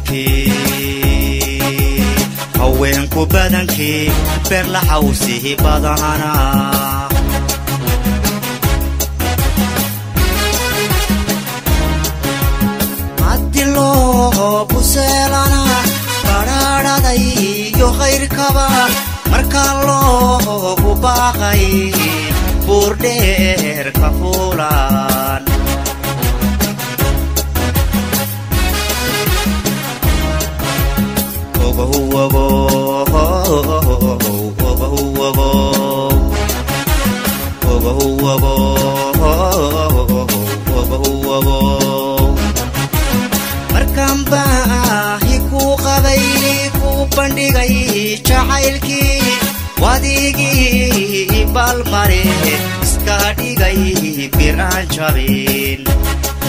baydkii haweenku badankii beerlaxawsihi badana haddi loo buseelana badhaadhaday iyo khayrkaba markaa loogu baaqay buurdheer ka fuulaan markaan baahi kuu qabay kuu bandhigay jacaylkii wadigii baalmare iska dhigay bir aan jabin